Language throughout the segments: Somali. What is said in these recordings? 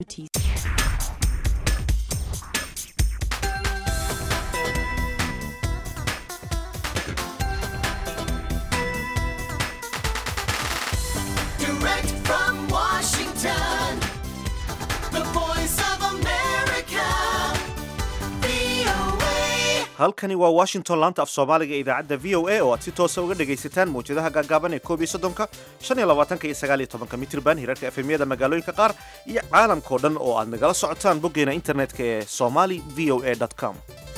Direct from Washington, the voice of America, VOA. halkani waa washington laanta af soomaaliga ee idaacadda v o a oo aad si toosa uga dhagaysataan mawjadaha gaagaaban ee koob iyo soddonka shan iyo labaatanka iyo sagaal iyo tobanka mitirban hirarka efemyada magaalooyinka qaar iyo caalamkao dhan oo aad nagala socotaan boggeena internetka ee somali v o a com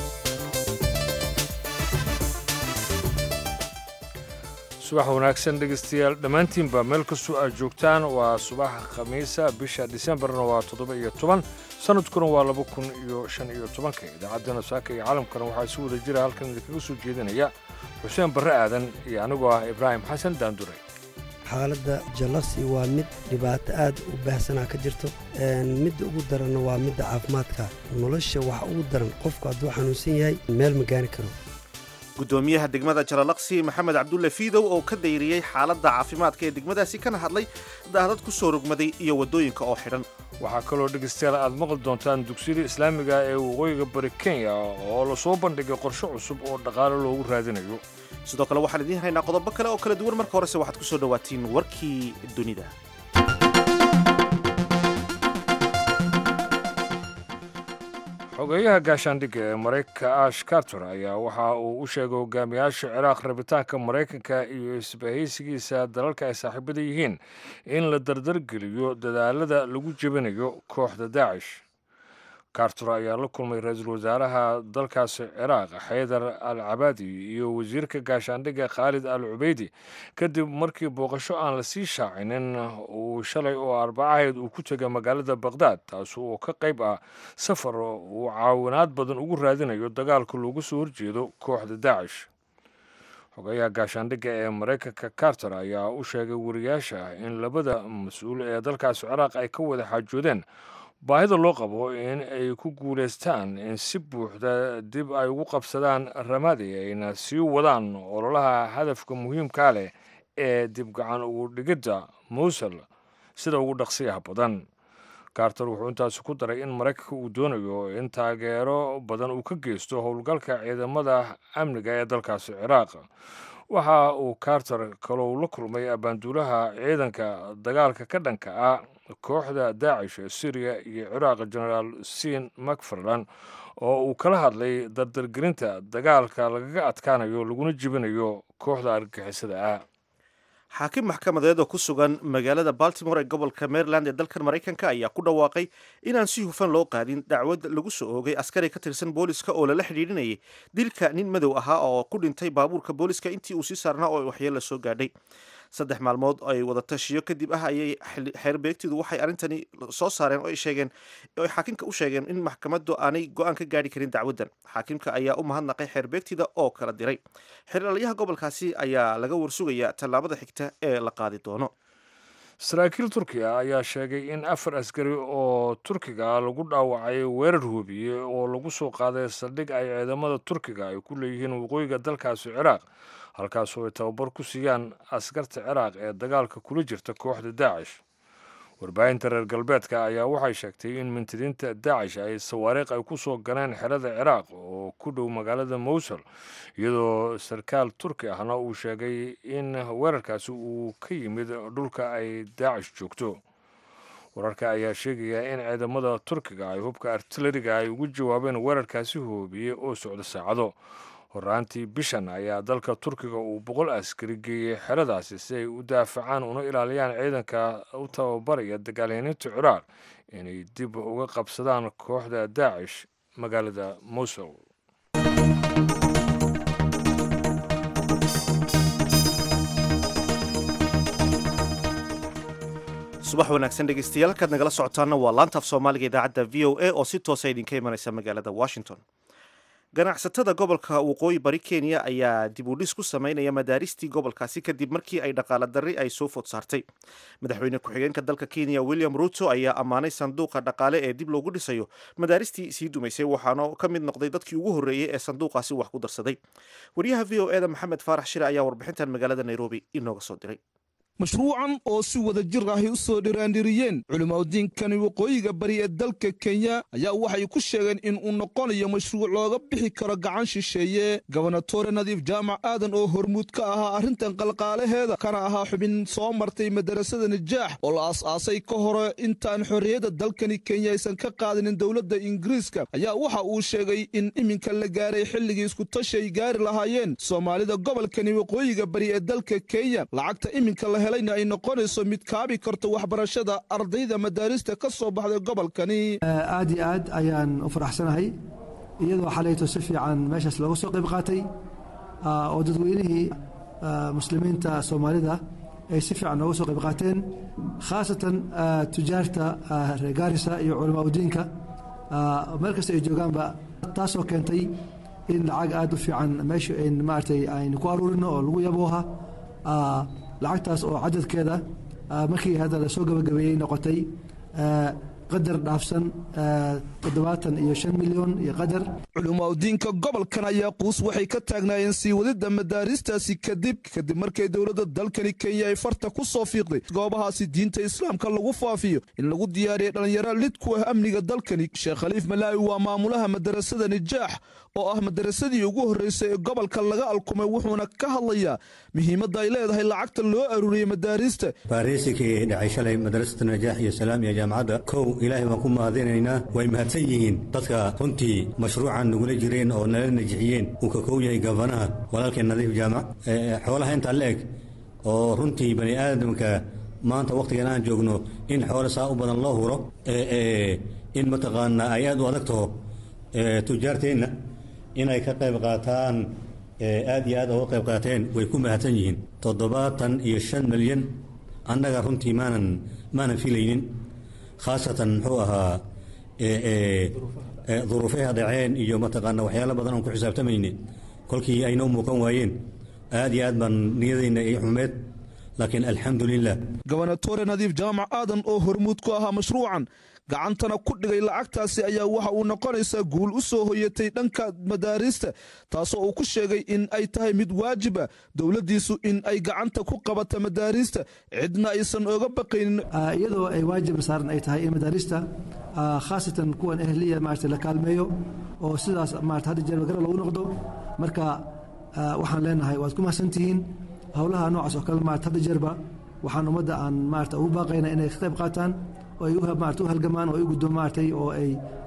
subax wanaagsan dhegaystayaal dhammaantiinba meel kastoo aad joogtaan waa subaxa khamiisa bisha disembarna waa toddoba iyo toban sanadkuna waa laba kun iyo shan iyo tobanka idaacaddana saaka iyo caalamkana waxaa si wada jira halkan idinkaga soo jeedinaya xuseen barre aadan iyo anigoo ah ibraahim xasan daandure xaaladda jalasi waa mid dhibaato aad u baahsanaa ka jirto midda ugu daranna waa midda caafimaadka nolosha waxa ugu daran qofku hadduu xanuunsan yahay meel ma gaari karo gudoomiyaha degmada jalalaqsi maxamed cabdulle fiidow oo ka dayriyey xaaladda caafimaadka ee degmadaasi kana hadlay daadad ku soo rogmaday iyo waddooyinka oo xidhan waxaa kaloo dhegaystayaal aad maqli doontaan dugsiyada islaamiga ee waqooyiga bari kenya oo lasoo bandhigay qorshe cusub oo dhaqaale loogu raadinayo sidoo kale waxaan idiin haynaa qodobo kale oo kala duwan marka horese waxaad ku soo dhowaatiin warkii dunida xogeeyaha gaashaandhigga ee maraykanka ash carter ayaa waxa uu u sheegay hogaamiyaasha ciraaq rabitaanka maraykanka iyo isbahaysigiisa dalalka ay saaxiibada yihiin in la dardargeliyo dadaalada lagu jebinayo kooxda daacish carter ayaa la kulmay ra-iisul wasaaraha dalkaasi ciraaq xaydar al cabaadi iyo wasiirka gaashaandhigga khaalid al cubeydi kadib markii booqasho aan la sii shaacinin uu shalay oo arbacaheed uu ku tegay magaalada baqhdaad taas oo ka qayb ah safar uu caawinaad badan ugu raadinayo dagaalka loogu soo horjeedo kooxda daacish xogeyaha gaashaandhigga ee maraykanka carter ayaa u sheegay wariyaasha in labada mas-uul ee dalkaasi ciraaq ay ka wada xaajoodeen baahida loo qabo in ay ku guulaystaan in si buuxda dib ay ugu qabsadaan ramadi ayna sii wadaan ololaha hadafka muhiimkaa leh ee dib gacan ugu dhigidda mowsul sida ugu dhaqsiyaha badan carter wuxuu intaasi ku daray in maraykanka uu doonayo in taageero badan uu ka geysto howlgalka ciidamada amniga ee dalkaasi ciraaq waxa uu carter kalou la kulmay abaanduulaha ciidanka dagaalka ka dhanka ah kooxda daacish ee syriya iyo ciraaq genaraal sin macfarlan oo uu kala hadlay dardargelinta dagaalka lagaga adkaanayo laguna jibinayo kooxda argagixisada ah xaakim maxkamadeed oo ku sugan magaalada baltimore ee gobolka maryland ee dalkan maraykanka ayaa ku dhawaaqay inaan si hufan loo qaadin dacwad lagu soo oogay askari ka tirsan booliska oo lala xidhiidhinayay dilka nin madow ahaa oo ku dhintay baabuurka booliska intii uu sii saarnaa oo waxyeella soo gaadhay saddex maalmood ay wada tashiyo kadib ah ayay xeerbeegtidu waxay arrintani soo saareen oo ay sheegeen oo ay xaakimka u sheegeen in maxkamaddu aanay go-aan ka gaadhi karin dacwaddan xaakimka ayaa u mahadnaqay xeerbeegtida oo kala diray xeeralyaha gobolkaasi ayaa laga warsugayaa tallaabada xigta ee la qaadi doono saraakiil turkiya ayaa sheegay in afar askari oo turkiga lagu dhaawacay weerar hubiye oo lagu soo qaaday saldhig ay ciidamada turkiga ay ku leeyihiin waqooyiga dalkaasi ciraaq halkaasoo ay tababar ku siiyaan askarta ciraaq ee dagaalka kula jirta kooxda daacish warbaahinta reer galbeedka ayaa waxay sheegtay in mintidiinta daacish ay sawaariikh ay ku soo galeen xerada ciraaq oo ku dhow magaalada mowsul iyadoo sarkaal turki ahna uu sheegay in weerarkaasi uu ka yimid dhulka ay daacish joogto wararka ayaa sheegaya in ciidamada turkiga ay hubka artilariga ay ugu jawaabeen weerarkaasi hoobiye oo socda saacado horaantii bishan ayaa dalka turkiga uu boqol askari geeyey xeradaasi si ay u daafacaan una ilaaliyaan ciidanka u tababaraya dagaalyaaniinta ciraaq inay dib uga qabsadaan kooxda daacish magaalada mowsul subax wanaagsan dhegeystayaal halkaad nagala socotaana waa laanta af soomaaliga idaacadda v o a oo si toosa idinka imanaysa magaalada washington ganacsatada gobolka waqooyi bari kenya ayaa dib u dhis ku sameynaya madaaristii gobolkaasi kadib markii ay dhaqaala darri ay soo food saartay madaxweyne ku-xigeenka dalka kenya william ruto ayaa ammaanay sanduuqa dhaqaale ee dib loogu dhisayo madaaristii sii dumaysay waxaana ka mid noqday dadkii ugu horreeyey ee sanduuqaasi wax ku darsaday wariyaha v o eda maxamed faarax shire ayaa warbixintan magaalada nairobi inooga soo diray mashruucan oo si wada jir ahy u soo dhiraandhiriyeen culimaudiinkani waqooyiga bari ee dalka kenya ayaa waxay ku sheegeen in uu noqonayo mashruuc looga bixi karo gacan shisheeye gobonatore nadiif jaamac aadan oo hormuud ka ahaa arrintan qalqaalaheeda kana ahaa xubin soo martay madarasada najaax oo la aas-aasay ka hore intaan xorriyadda dalkani kenya aysan ka qaadanin dowladda ingiriiska ayaa waxa uu sheegay in iminka la gaaray xilligii iskutashi ay gaari lahaayeen soomaalida gobolkani waqooyiga bari ee dalka kenya lacagta iminka la helayna ay noqonayso mid kaabi karto waxbarashada ardayda madaarista ka soo baxday gobolkani aad iyo aad ayaan u faraxsanahay iyadoo xalayto si fiican meeshaas looga soo qayb qaatay oo dadweynihii muslimiinta soomaalida ay si fiican nooga soo qayb qaateen khaasatan tujaarta reer gaarisa iyo culamaa udiinka meel kasta ay joogaanba taasoo keentay in lacag aad u fiican meesha maaragtay aynu ku aruurino oo lagu yabooha lacagtaas oo cadadkeeda markii hadda lasoo gabagabeeyey noqotay qadar dhaafsan toddobaatan iyo shan milyan iyo qadar culimaudiinka gobolkan ayaa quus waxay ka taagnaayeen sii wadida madaaristaasi kadib kadib markay dowladda dalkani kenya ay farta ku soo fiiqday goobahaasi diinta islaamka lagu faafiyo in lagu diyaariyay dhallinyaro lid ku ah amniga dalkani sheekh khaliif malaawi waa maamulaha madarasada nijaax oo ah madarasadii ugu horreysay ee gobolka laga alkumay wuxuuna ka hadlayaa muhiimadda ay leedahay lacagta loo aruuriyey madaarista baariisikii dhacay shalay madarasada najaax iyo salaam iyo jaamacadda kow ilaahay baan ku mahadinaynaa way mahadsan yihiin dadka runtii mashruucan nagula jireen oo nala najixiyeen uu ka kow yahay gafanaha walaalkeen nadiif jaamac xoolaha intaa la eg oo runtii bani aadamka maanta wakhtigan aan joogno in xoole saa u badan loo huro in mataqaanaa ay aad u adagtaho tujaarteenna inay ka qayb qaataan aad iyo aad uga qayb qaateen way ku mahadsan yihiin toddobaatan iyo shan milyan annaga runtii maanan maanan filaynin khaasatan muxuu ahaa duruufeha dhaceen iyo mataqaana waxyaalo badan oon ku xisaabtamayne kolkii ayna u muuqan waayeen aad iyo aad baan niyadayna ii xumeed laakiin alxamdu lilah gobonatore nadiif jaamac aadan oo hormuud ku ahaa mashruucan gacantana ku dhigay lacagtaasi ayaa waxa uu noqonaysaa guul u soo hoyatay dhanka madaarista taasoo uu ku sheegay in ay tahay mid waajiba dowladdiisu in ay gacanta ku qabata madaarista cidna aysan oga baqaynin iyadoo ay waajib saaran ay tahay in madaarista khaasatan kuwan ehliya maarata la kaalmeeyo oo sidaas maarata hadda jeer magara loogu noqdo marka waxaan leenahay waad ku mahadsantihiin howlaha noocaas oo kale maarata hadda jeerba waxaan ummadda aan maarata ugu baaqayna inay ka qayb qaataan oo ay maarata u halgamaan oo ay guddo maaratay oo ay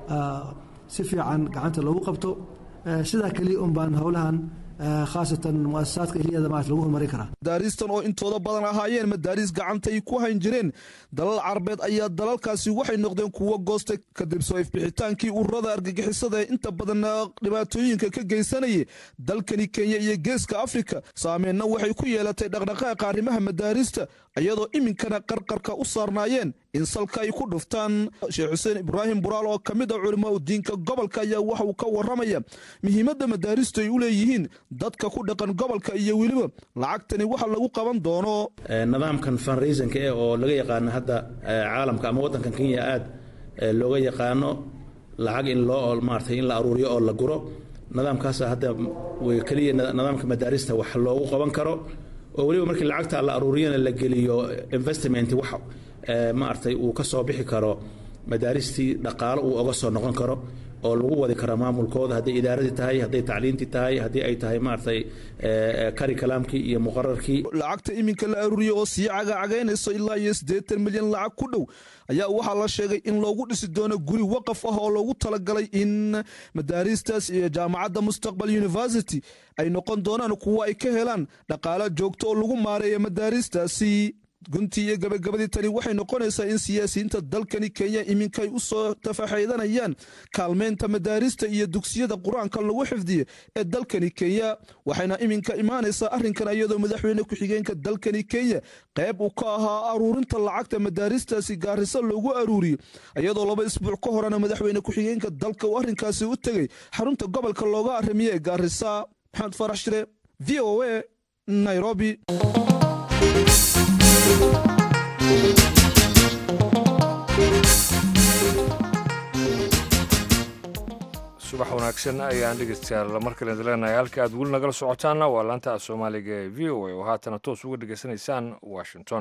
si fiican gacanta loogu qabto sidaa keliya un baan howlahan khaasatan muasasaadka ehliyada maarata lagu horumarin karaa madaaristan oo intooda badan ahaayeen madaaris gacanta ay ku hayn jireen dalal carabeed ayaa dalalkaasi waxay noqdeen kuwo goostay kadib soo ifbixitaankii ururada argagixisada ee inta badan dhibaatooyinka ka geysanayay dalkani kenya iyo geeska afrika saameenna waxay ku yeelatay dhaqdhaqaaqa arrimaha madaarista iyadoo iminkana qarqarka u saarnaayeen in salka ay ku dhuftaan sheekh xuseen ibraahim buraal oo ka mid ah culimaa u diinka gobolka ayaa waxa uu ka waramaya muhiimadda madaaristu ay u leeyihiin dadka ku dhaqan gobolka iyo weliba lacagtani waxa lagu qaban doono nidaamkan funraisanka eh oo laga yaqaano hadda caalamka ama waddankan kenya aad looga yaqaano lacag in loo maaratay in la aruuriyo oo la guro nidaamkaasa hadda keliya nidaamka madaarista wax loogu qaban karo oo weliba markii lacagta la aruuriyana la geliyo investment wax maaragtay uu ka soo bixi karo madaaristii dhaqaalo uu oga soo noqon karo oo lagu wadi karo maamulkooda hadday idaaradii tahay hadday tacliintii tahay haddii ay tahay maaragtay kari kalaamkii iyo muqararkii lacagta iminka la aruuriyo oo sii cagacagaynayso ilaa iyo siddeetan milyan lacag ku dhow ayaa waxaa la sheegay in loogu dhisi doono guri waqaf ah oo loogu talagalay in madaaristaas iyo jaamacadda mustaqbal university ay noqon doonaan kuwo ay ka helaan dhaqaalo joogto oo lagu maareeya madaaristaasi guntii iyo gabagabadii tani waxay noqonaysaa in siyaasiyiinta dalkani kenya iminkay u soo tafaxaydanayaan kaalmeynta madaarista iyo dugsiyada qur-aanka lagu xifdiyo ee dalkani kenya waxayna iminka imaanaysaa arrinkan iyadoo madaxweyne ku-xigeenka dalkani kenya qayb uu ka ahaa aruurinta lacagta madaaristaasi gaarisa loogu aruuriyo iyadoo laba isbuuc ka horena madaxweyne ku-xigeenka dalka uu arrinkaasi u tegey xarunta gobolka looga arrimiye ee gaarisa maxamed farax shire v o a nairobi subax wanaagsan ayaan dhegeystayaal mar kale idin leenahay halka aad weli nagala socotaanna waa laanta soomaaliga ee v o a oo haatana toos uga dhegeysanaysaan washington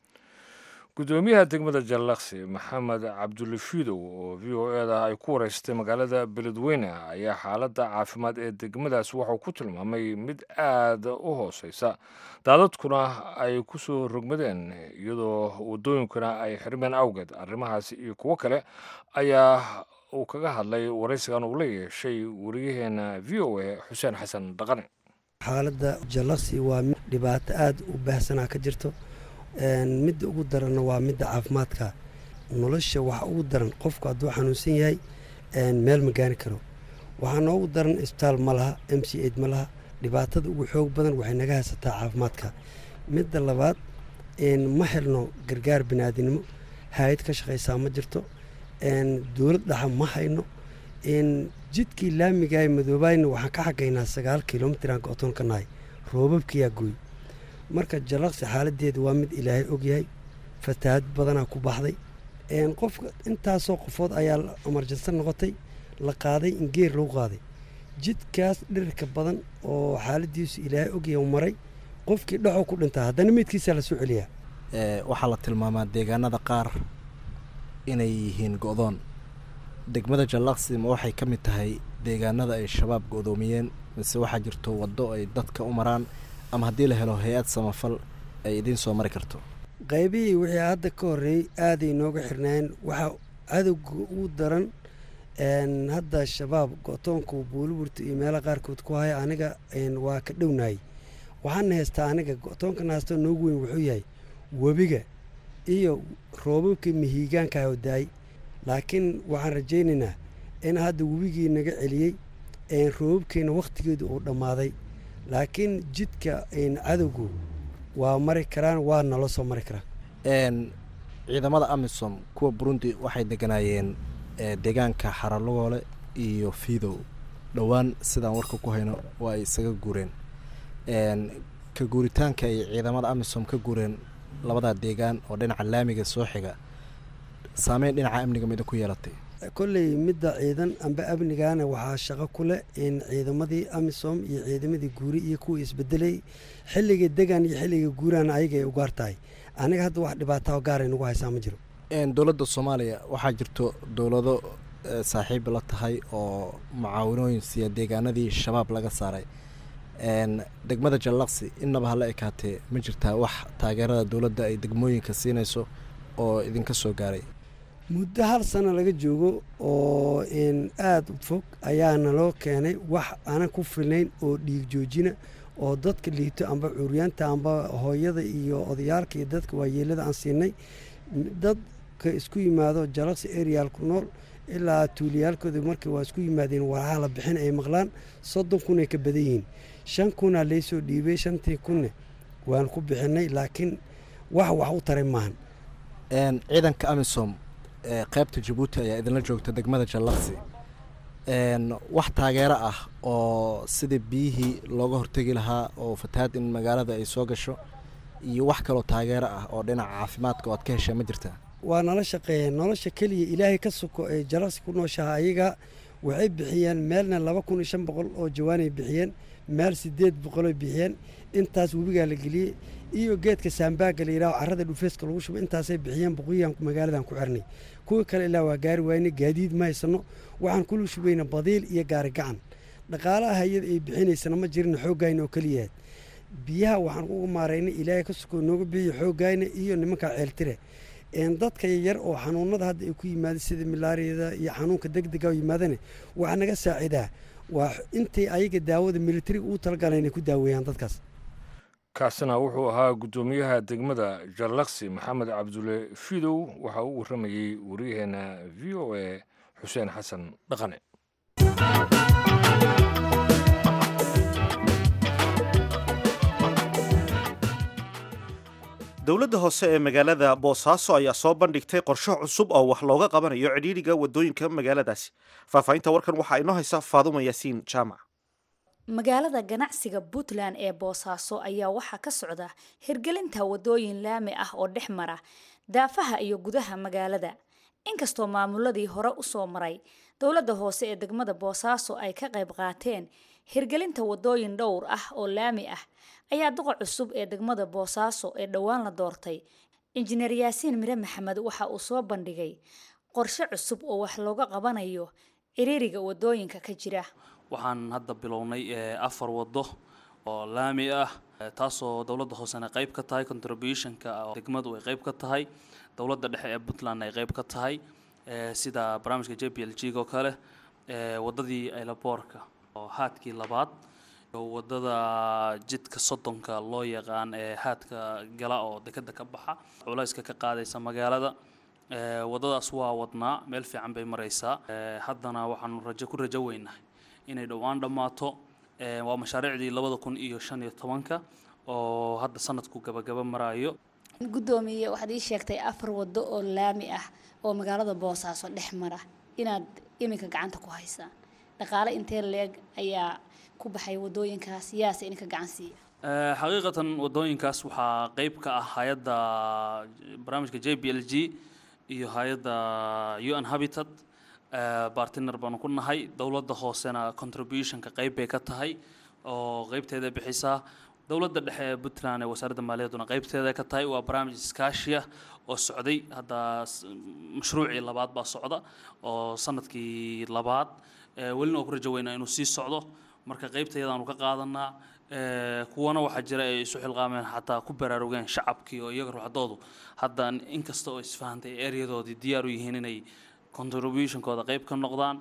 gudoomiyaha degmada jallaqsi maxamed cabdulle fiidow oo v o e da ay ku wareystay magaalada beledweyne ayaa xaaladda caafimaad ee degmadaas wuxuu ku tilmaamay mid aad u hooseysa daadadkuna ay ku soo rogmadeen iyadoo waddooyinkuna ay xirmeen awgeed arrimahaasi iyo kuwo kale ayaa uu kaga hadlay waraysigan uu la yeeshay wariyaheena v o a xuseen xasan dhaqane xaaladda jallaqsi waa mid dhibaato aada u baahsanaa ka jirto midda ugu daranna waa midda caafimaadka nolosha waxa ugu daran qofku hadduu xanuunsan yahay meel ma gaari karo waxaa noogu daran isbitaal ma laha m c aid ma laha dhibaatada ugu xoog badan waxay naga haysataa caafimaadka midda labaad ma helno gargaar biniaadinimo hay-ad ka shaqaysaa ma jirto dowlad dhaxa ma hayno jidkii laamigaay madoobaayna waxaan ka xagaynaa sagaal kilomitiraan go-toon ka nahay roobabkiyaa gooy marka jallaqsi xaaladeeda waa mid ilaahay ogyahay fatahaad badanaa ku baxday qofka intaasoo qofood ayaa amarjansan noqotay la qaaday in geer lagu qaaday jidkaas dhirirka badan oo xaaladiisu ilaahay ogyahay maray qofkii dhexoo ku dhintaa haddana meydkiisaa lasoo celiyaa waxaa la tilmaamaa deegaanada qaar inay yihiin go-doon degmada jallaqsi ma waxay ka mid tahay deegaanada ay shabaab go-doomiyeen mise waxaa jirto waddo ay dadka u maraan ama haddii la helo hay-ad samafal ay idiin soo mari karto qaybihii wixii hadda ka horreeyey aaday nooga xirnaayeen waxaa cadowga ugu daran hadda shabaab go-toonku buuliburta iyo meelaha qaarkood ku haya aniga waa ka dhownaayey waxaana haystaa aniga go-toonkana haystoo noogu weyn wuxuu yahay webiga iyo roobabkii mihiigaanka oo daay laakiin waxaan rajaynaynaa in hadda webigii naga celiyey roobabkiina wakhtigeedu uu dhammaaday laakiin jidka cadowgu waa mari karaan waa nala soo mari karaan ciidamada amisom kuwa burundi waxay deganaayeen deegaanka xaralogoole iyo fiidow dhowaan sidaan warka ku hayno waa ay isaga guureen ka guuritaanka ay ciidamada amisom ka guureen labadaa deegaan oo dhinaca laamiga soo xiga saameyn dhinaca amniga mida ku yeelatay kolley midda ciidan amba amnigaana waxaa shaqo ku leh in ciidamadii amisom iyo ciidamadii guuri iyo kuwa isbedelay xilliga degan iyo xilliga guurana ayaga ay ugaar tahay aniga hadda wax dhibaataa gaaray nagu haysaa ma jiro dowladda soomaaliya waxaa jirto dowlado saaxiib la tahay oo mucaawinooyin siiya deegaanadii shabaab laga saaray degmada jallaqsi innaba hala ekaatee ma jirtaa wax taageerada dowladda ay degmooyinka siinayso oo idinka soo gaaray muddo hal sano laga joogo oo aada u fog ayaa naloo keenay wax aanan ku filnayn oo dhiig joojina oo dadka liito amba curyaanta amba hooyada iyo odayaalka iyo dadka waayeelada aan siinay dadka isku yimaado jalaqsi areal ku nool ilaa tuuliyaalkooda markii waa isku yimaadeen waraha la bixin ay maqlaan soddon kunay ka badan yihiin shan kunaa laysoo dhiibay shantii kunne waan ku bixinay laakiin wax wax u taray maahan ciidanka amisom qeybta jabuuti ayaa idinla joogta degmada jallaqsi wax taageero ah oo sidii biyihii looga hortegi lahaa oo fatahaad in magaalada ay soo gasho iyo wax kaloo taageero ah oo dhinaca caafimaadka oo aad ka heshaa ma jirtaa waa nala shaqeeyeen nolosha keliya ilaahay ka suko ee jallaqsi ku nooshaha ayaga waxay bixiyeen meelna laba kun iyo shan boqol oo jawaanay bixiyeen meel sideed boqoloy bixiyeen intaas webigaa la geliyey iyo geedka saambaaga la yidhaho carrada dhufeeska lagu shubo intaasay bixiyeen boqoyaan magaaladan ku xirnay kuwii kale ilaa waa gaari waayne gaadiid ma haysano waxaan kula shubayna badiil iyo gaari gacan dhaqaalaha hay-ad ay bixinaysana ma jirin xooggayna oo keliyahaad biyaha waxaan uga maaraynay ilaahay ka sukoo nooga bixiyo xooggayna iyo nimanka ceeltire dadka yar oo xanuunada hadda ay ku yimaada sida milaariyada iyo xanuunka degdega oo yimaadane waxaa naga saacidaa waa intay ayaga daawada militariga uu talagala inay ku daaweeyaan dadkaas kaasina wuxuu ahaa guddoomiyaha degmada jallaqsi maxamed cabdulle fidow waxa uu warramayey waryaheena v o a xuseen xasan dhaqane dowladda hoose ee magaalada boosaaso ayaa soo bandhigtay qorsho cusub oo wax looga qabanayo cidhiidhiga wadooyinka magaaladaasi faahfaahinta warkan waxaa inoo haysa faaduma yaasiin jaamac magaalada ganacsiga puntland ee boosaaso ayaa waxaa ka socda hirgelinta wadooyin laami ah oo dhex mara daafaha iyo gudaha magaalada inkastoo maamuladii hore usoo maray dowladda hoose ee degmada boosaaso ay ka qayb qaateen hirgelinta wadooyin dhowr ah oo laami ah ayaa duqa cusub ee degmada boosaaso ee dhowaan la doortay injineer yaasiin mire maxamed waxa uu soo bandhigay qorshe cusub oo wax looga qabanayo ciriiriga wadooyinka ka jira waxaan hadda bilownay afar wado oo laami ah taasoo dowladda hoosena qayb ka tahay contributionka degmadu ay qayb ka tahay dowladda dhexe ee puntland ay qayb ka tahay sida barnaamijka j p l g oo kale wadadii ailaboorka oo haadkii labaad wadada jidka soddonka loo yaqaan ee haadka gala oo dekeda ka baxa culayska ka qaadaysa magaalada wadadaas waa wadnaa meel fiican bay maraysaa haddana waxaanu rajo ku rajo weynahay inay dhowaan dhammaato waa mashaariicdii labada kun iyo shan iyo tobanka oo hadda sanadku gabagaba maraayo guddoomiye waxaad ii sheegtay afar wado oo laami ah oo magaalada boosaaso dhex mara inaad iminka gacanta ku haysaan dhaqaale intee leeg ayaa ku baxay wadooyinkaas yaase idinka gacan siiya xaqiiqatan wadooyinkaas waxaa qeyb ka ah hay-adda barnaamijka j b l g iyo hay-adda u n habitat bartiner baanu ku nahay dowladda hoosena contributionka qeyb bay ka tahay oo qeybteeda bixisaa dowladda dhexe ee puntland ee wasaaradda maaliyadduna qeybteeda ka tahay waa barnaamij iskaashiya oo socday hadda mashruucii labaad baa socda oo sanadkii labaad welina waa ku rajo weynaa inuu sii socdo marka qeybtayadaanu ka qaadanaa kuwana waxaa jira ay isu xilqaameen xataa ku baraarugeen shacabkii oo iyaga ruuxdoodu hadda inkasta oo isfahantay eryadoodii diyaar u yihiin inay contributionkooda qeyb ka noqdaan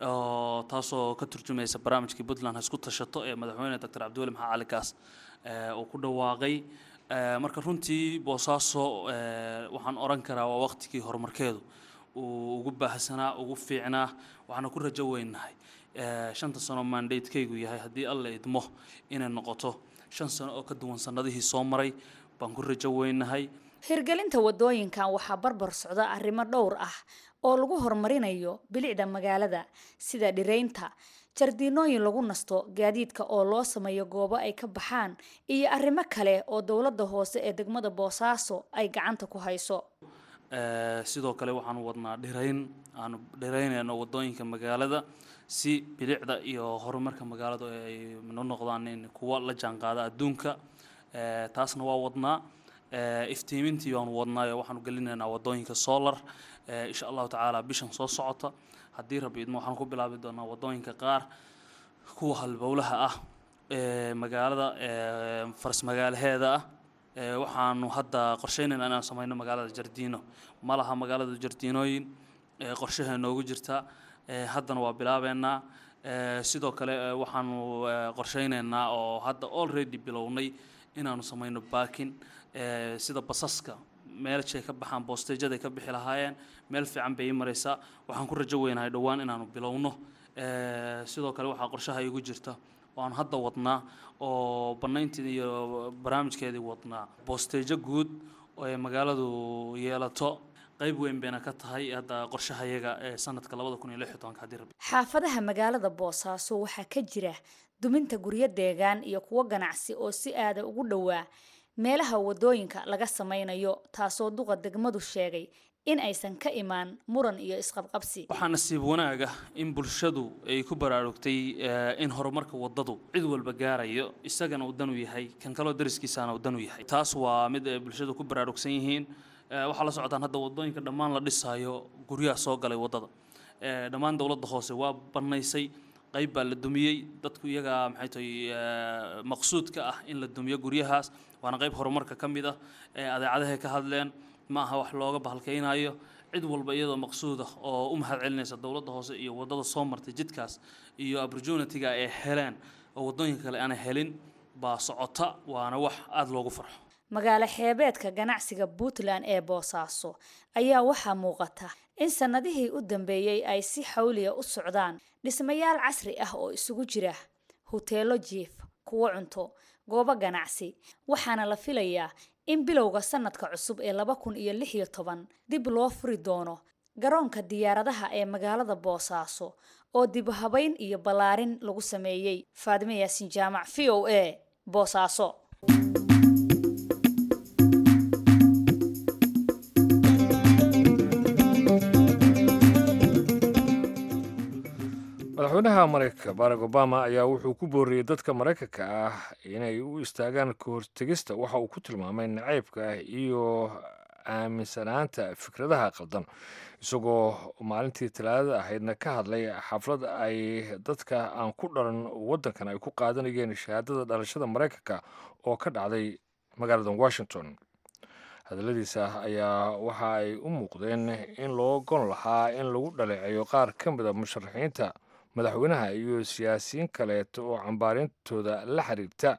taasoo ka turjumaysa barnaamijkii puntland ha isku tashato ee madaxweyne doctor cabdiweli maxaa cali kaas uu ku dhawaaqay marka runtii boosaaso waxaan oran karaa waa waqtigii horumarkeedu uu ugu baahsanaa ugu fiicnaa waxaana ku rajo weynahay shanta sano mandatekaygu yahay haddii alla idmo inay noqoto shan sano oo ka duwan sanadihii soo maray baan ku rajo weynahay hirgelinta wadooyinkan waxaa barbar socda arrimo dhowr ah oo lagu horumarinayo bilicda magaalada sida dhiraynta jardiinooyin lagu nasto gaadiidka oo loo sameeyo goobo ay ka baxaan iyo arrimo kale oo dowladda hoose ee degmada boosaaso ay gacanta ku hayso sidoo kale waxaanu wadnaa dhirayn aanu dhiraynayno wadooyinka magaalada si bilicda iyo horumarka magaaladu ay no noqdaan in kuwa la jaanqaada adduunka taasna waa wadnaa iftiimintii baanu wadnaayo waxaanu gelinaynaa wadooyinka solar insha allahu tacaala bishan soo socota haddii rabbi idmo waxaanu ku bilaabi doonaa wadooyinka qaar kuwa halbowlaha ah ee magaalada faras magaalaheeda ah waxaanu hadda qorsheynaynaa inaan sameyno magaalada jardiino ma laha magaalada jardiinooyin qorshaha noogu jirta haddana waa bilaabeynaa sidoo kale waxaanu qorsheyneynaa oo hadda already bilownay inaanu sameyno baakin sida basaska meelshay ka baxaan boosteejaday ka bixi lahaayeen meel fiican bay ii maraysaa waxaan ku rajo weynahay dhowaan inaanu bilowno sidoo kale waxaa qorshaha igu jirta oo aan hadda wadnaa oo banayntii iyo barnaamijkeedii wadnaa boosteejo guud oo ay magaaladu yeelato qayb weyn bayna ka tahay hadda qorshahayaga ee sanadka labada kun iyo lix iyo tobanka haddii rabbi xaafadaha magaalada boosaaso waxaa ka jira duminta guryo deegaan iyo kuwo ganacsi oo si aada ugu dhowaa meelaha wadooyinka laga sameynayo taasoo duqa degmadu sheegay in aysan ka imaan muran iyo isqabqabsi waxaa nasiib wanaaga in bulshadu ay ku baraarugtay in horumarka wadadu cid walba gaarayo isagana uu dan u yahay kan kaloo dariskiisaana uu dan u yahay taas waa mid ay bulshadu ku baraarugsan yihiin waxaa la socotaan hadda wadooyinka dhammaan la dhisaayo guryaha soo galay wadada dhammaan dowladda hoose waa banaysay qayb baa la dumiyey dadku iyagaa maxay tahay maqsuudka ah in la dumiyo guryahaas waana qayb horumarka ka mid ah adeecadahay ka hadleen ma aha wax looga bahalkaynayo cid walba iyadoo maqsuud ah oo u mahad celinaysa dowladda hoose iyo wadada soo martay jidkaas iyo opportunity-ga ay heleen oo wadooyinka kale aanay helin baa socota waana wax aada loogu farxo magaalo xeebeedka ganacsiga puntland ee boosaaso ayaa waxaa muuqata in sannadihii u dambeeyey ay si xawliya u socdaan dhismayaal casri ah oo isugu jira huteelo jiif kuwo cunto goobo ganacsi waxaana la filayaa in bilowga sanadka cusub ee laba kun iyo lix iyo toban dib loo furi doono garoonka diyaaradaha ee magaalada boosaaso oo dib habayn iyo ballaarin lagu sameeyey faadime yaasin jaamac v o a boosaaso madaxweynaha maraykanka barack obama ayaa wuxuu ku booriyey dadka maraykanka ah inay u istaagaan ka hortegista waxa uu ku tilmaamay nacaybka ah iyo aaminsanaanta fikradaha qaldan isagoo maalintii talaadada ahaydna ka hadlay xaflad ay dadka aan ku dhalan waddankan ay ku qaadanayeen shahaadada dhalashada maraykanka oo ka dhacday magaalada washington hadalladiisa ayaa waxa ay u muuqdeen in loo gon lahaa in lagu dhaleeceeyo qaar ka mida musharaxiinta madaxweynaha iyo siyaasiyiin kaleeto oo cambaarintooda la xiriirta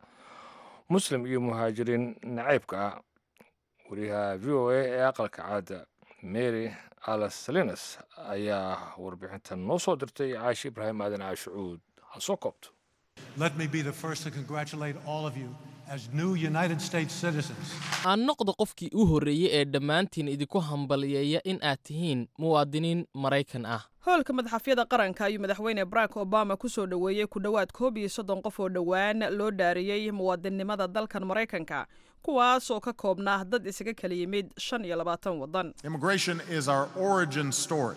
muslim iyo muhaajiriin nacaybka ah wariyaha v o a ee aqalka caada mary alasalinas ayaa warbixintan noo soo dirtay caashi ibraahim aadan caashucuud ha soo koobto Let me be the first to congratulate all of you as new United States citizens. aan noqdo qofkii u horreeyey ee dhammaantiin idinku hambaliyeeya in aad tihiin muwaadiniin maraykan ah hoolka madaxafyada qaranka ayuu madaxweyne barack obama ku soo dhoweeyey ku dhowaad koob iyo soddon qof oo dhowaan loo dhaariyey muwaadinnimada dalkan maraykanka kuwaas oo ka koobnaa dad isaga kala yimid shan iyo labaatan waddan Immigration is our origin story.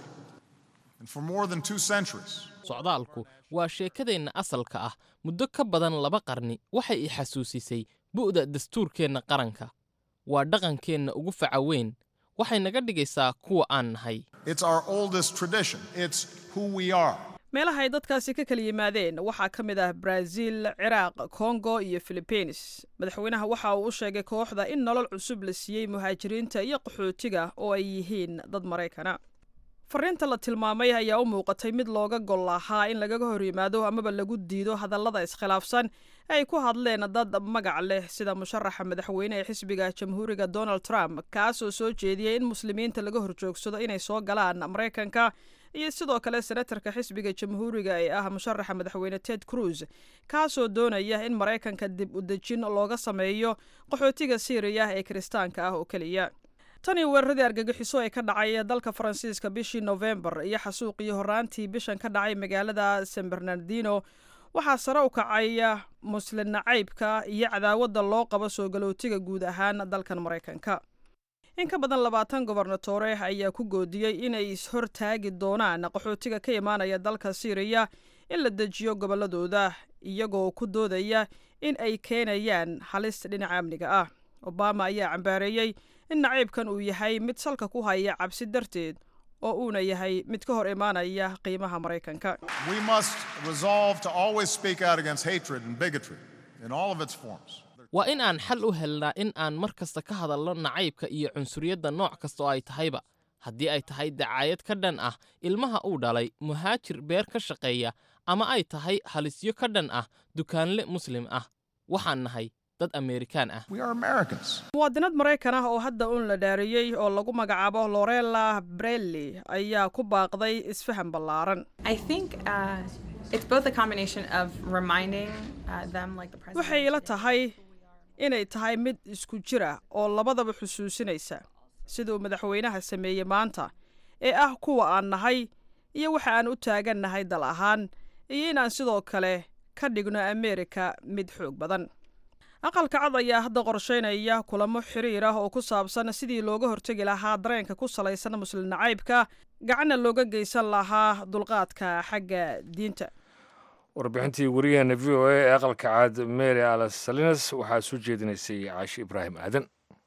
And for more than two centuries, socdaalku waa sheekadeenna asalka ah muddo ka badan laba qarni waxay i xasuusisay bu'da dastuurkeenna qaranka waa dhaqankeenna ugu faca weyn waxay naga dhigaysaa kuwa aan nahay it's our oldest tradition. It's who we are. meelaha ay dadkaasi ka kala yimaadeen waxaa ka mid ah brazil ciraaq kongo iyo philibiines madaxweynaha waxa uu u sheegay kooxda in nolol cusub la siiyey muhaajiriinta iyo qaxootiga oo ay yihiin dad maraykana fariinta la tilmaamay ayaa u muuqatay mid looga gol lahaa in lagaga hor yimaado amaba lagu diido hadallada iskhilaafsan ee ay ku hadleen dad magac leh sida musharaxa madaxweyne ee xisbiga jamhuuriga donald trump kaasoo soo jeediyey in muslimiinta laga horjoogsado inay soo galaan maraykanka iyo sidoo kale senatarka xisbiga jamhuuriga ee ah musharaxa madaxweyne ted cruz kaasoo doonaya in maraykanka dib u dejin looga sameeyo qaxootiga siiriya ee kiristaanka ah oo keliya tanii weeraradii argagixiso ee ka dhacay dalka faransiiska bishii nofembar iyo xasuuqii horaantii bishan ka dhacay magaalada san bernardino waxaa sare u kacaya muslin nacaybka iyo cadaawadda loo qabo soo galootiga guud ahaan dalkan maraykanka in ka badan labaatan gobernatore ayaa ku goodiyey inay is-hortaagi doonaan qaxootiga ka imaanaya dalka siiriya in la dejiyo gobolladooda iyagoo ku doodaya in ay keenayaan halis dhinaca amniga ah obama ayaa cambaareeyey in naciibkan uu yahay mid salka ku haya cabsi darteed oo uuna yahay mid ka hor imaanaya qiimaha maraykanka We must resolve to always speak out against hatred and bigotry in all of its forms. waa in aan xal u helnaa in aan mar kasta ka hadalno nacaybka iyo cunsuriyadda nooc kasta oo ay tahayba haddii ay tahay dacaayad ka dhan ah ilmaha uu dhalay muhaajir beer ka shaqeeya ama ay tahay halisyo ka dhan ah dukaanle muslim ah waxaan nahay dad ameerikaan ah We are Americans. muwaadinad maraykan ah oo hadda uun la dhaariyey oo lagu magacaabo lorella brelli ayaa ku baaqday isfahan ballaaran I think uh, it's both a combination of reminding uh, them, like the president. waxay ila tahay inay tahay mid isku jira oo labadaba xusuusinaysa siduu madaxweynaha sameeyey maanta ee ah kuwa aan nahay iyo waxa aan u taagannahay dal ahaan iyo inaan sidoo kale ka dhigno ameerika mid xoog badan aqalka cad ayaa hadda qorshaynaya kulamo xiriir ah oo ku saabsan sidii looga hortegi lahaa dareenka ku salaysan muslim nacaybka gacanna looga geysan lahaa dulqaadka xagga diinta warbixintii wariyaheena v o a ee aqalka caad mary alas salinas waxaa soo jeedinaysay caashi ibraahim aadan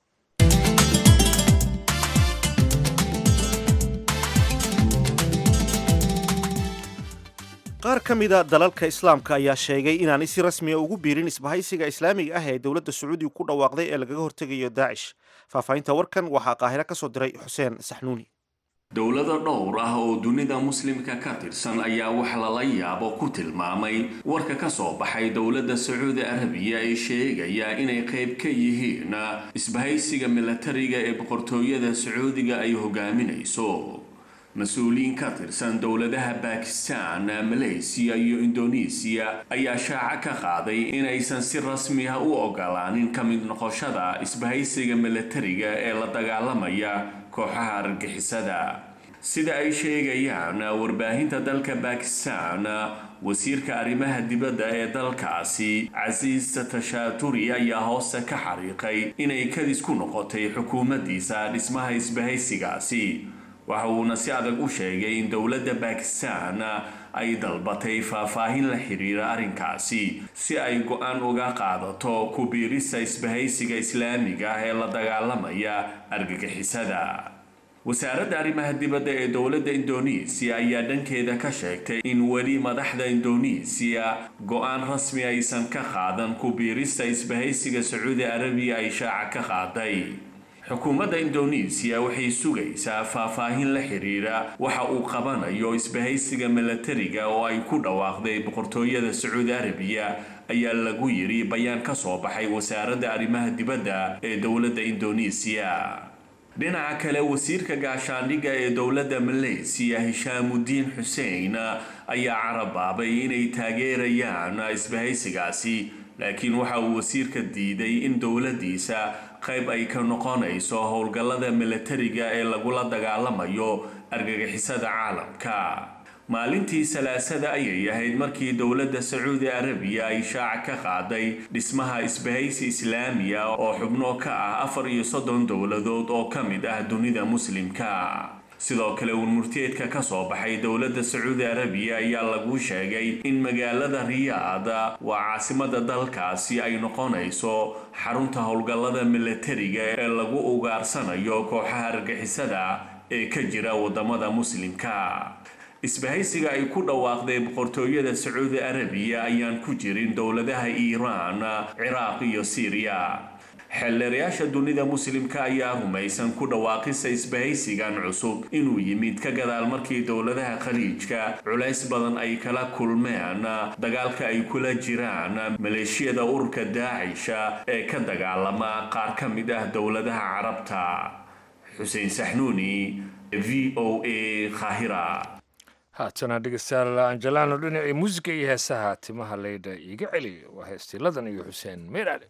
qaar ka mida dalalka islaamka ayaa sheegay inaanay si rasmiya ugu biirin isbahaysiga islaamiga ah ee dowladda sacuudiga ku dhawaaqday ee lagaga hortegayo daacish faahfaahinta warkan waxaa qaahiro ka soo diray xuseen saxnuuni dowlado dhowr ah oo dunida muslimka ka tirsan ayaa wax lala yaabo ku tilmaamay warka ka soo baxay dowladda sacuudi arabiya ee sheegaya inay qayb ka yihiin isbahaysiga milatariga ee boqortooyada sacuudiga ay hogaaminayso mas-uuliyiin ka tirsan dowladaha bakistan malaysiya iyo indonesiya ayaa shaaca ka qaaday inaysan si rasmi ah u ogolaanin ka mid noqoshada isbahaysiga milatariga ee la dagaalamaya kooxaha argixisada sida ay sheegayaan warbaahinta dalka bakistan wasiirka arrimaha dibadda ee dalkaasi casiis tashaaturi ayaa hoose ka xariiqay inay kadis ku noqotay xukuumaddiisa dhismaha isbahaysigaasi waxa uuna si adag u sheegay in dowladda bakistan ay dalbatay faahfaahin la xiriira arrinkaasi si ay go-aan uga qaadato ku biirista isbahaysiga islaamiga ah ee la dagaalamaya argagixisada wasaaradda arrimaha dibadda ee dowladda indonesiya ayaa dhankeeda ka sheegtay in weli madaxda indonesiya go-aan rasmi aysan ka qaadan ku biirista isbahaysiga sacuudi arabiya ay shaaca ka qaaday xukuumadda indonesiya waxay sugaysaa faahfaahin la xiriira waxa uu qabanayo isbahaysiga milatariga oo ay ku dhawaaqday boqortooyada sacuudi arabiya ayaa lagu yiri bayaan ka soo baxay wasaaradda arrimaha dibadda ee dowladda indonesiya dhinaca kale wasiirka gaashaandhigga ee dowladda maleysiya hishaamudiin xuseen ayaa carabaabay inay taageerayaan isbahaysigaasi laakiin waxa uu wasiirka diiday in dowladdiisa qayb ay ka noqonayso howlgallada milatariga ee lagula dagaalamayo argagixisada caalamka maalintii salaasada ayay ahayd markii dowladda sacuudi arabiya ay shaaca ka qaaday dhismaha isbahaysi islaamiya oo xubno ka ah afar iyo soddon dowladood oo ka mid ah dunida muslimka sidoo kale uurmurteedka ka soo baxay dowladda sacuudi arabiya ayaa lagu sheegay in magaalada riyaada waa caasimada dalkaasi ay noqonayso xarunta howlgallada milatariga ee lagu ugaarsanayo kooxaha argixisada ee ka jira wadamada muslimka isbahaysiga ay ku dhawaaqday boqortooyada sacuudi arabiya ayaan ku jirin dowladaha iiraan ciraaq iyo siiriya xeelleerayaasha dunida muslimka ayaa rumaysan ku dhawaaqisa isbahaysigan cusub inuu yimid ka gadaal markii dowladaha khaliijka culays badan ay kala kulmeen dagaalka ay kula jiraan maleeshiyada ururka daacisha ee ka dagaalama qaar ka mid ah dowladaha carabta xuseen saxnuuni v o a khahira haatana dhegeystayaal anjalaano dhinacii muusiga iyo heesaha timaha leydha iiga celi waa heestiiladan iyo xuseen meeraale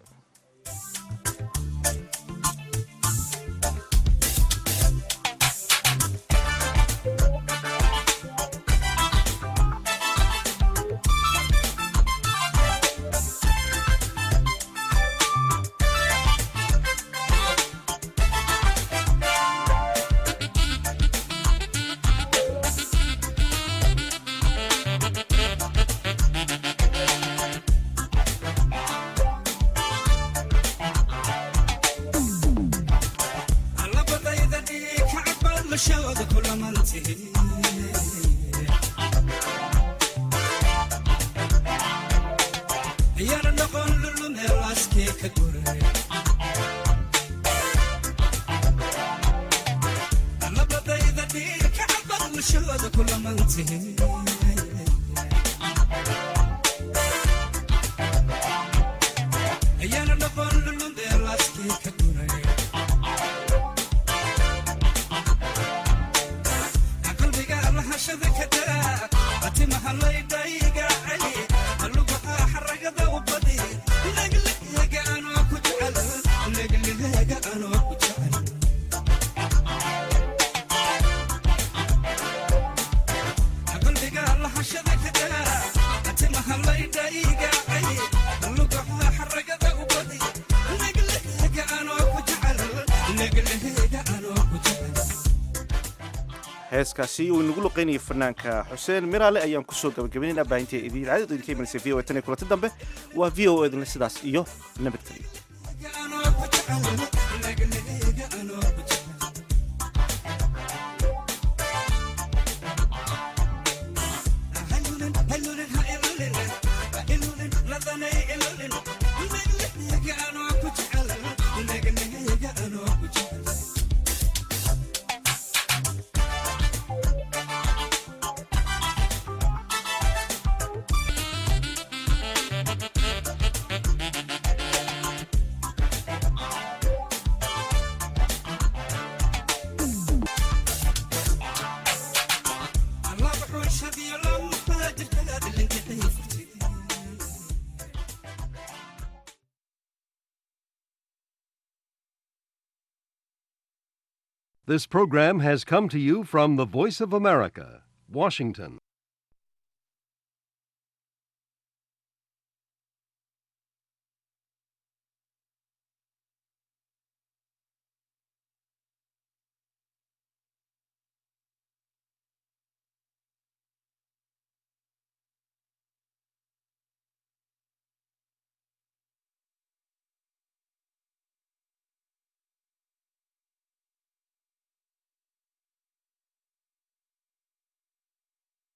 heeskaasi uu inagu luqaynayay fanaanka xuseen miraale ayaan kusoo gabagabaynayna baahinta idaacadda idinka imanaysa v o tan iyo kulanti dambe waa v o edinle sidaas iyo nabadgelyo This program has come to you from the Voice of America, Washington.